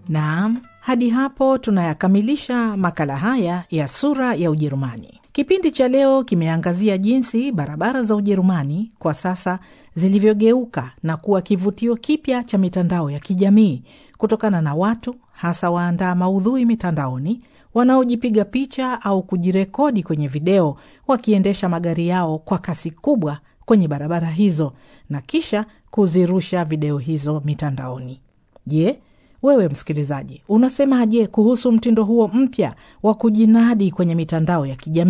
Naam, hadi hapo tunayakamilisha makala haya ya sura ya Ujerumani. Kipindi cha leo kimeangazia jinsi barabara za Ujerumani kwa sasa zilivyogeuka na kuwa kivutio kipya cha mitandao ya kijamii kutokana na watu hasa waandaa maudhui mitandaoni wanaojipiga picha au kujirekodi kwenye video wakiendesha magari yao kwa kasi kubwa kwenye barabara hizo na kisha kuzirusha video hizo mitandaoni. Je, wewe msikilizaji, unasemaje kuhusu mtindo huo mpya wa kujinadi kwenye mitandao ya kijamii?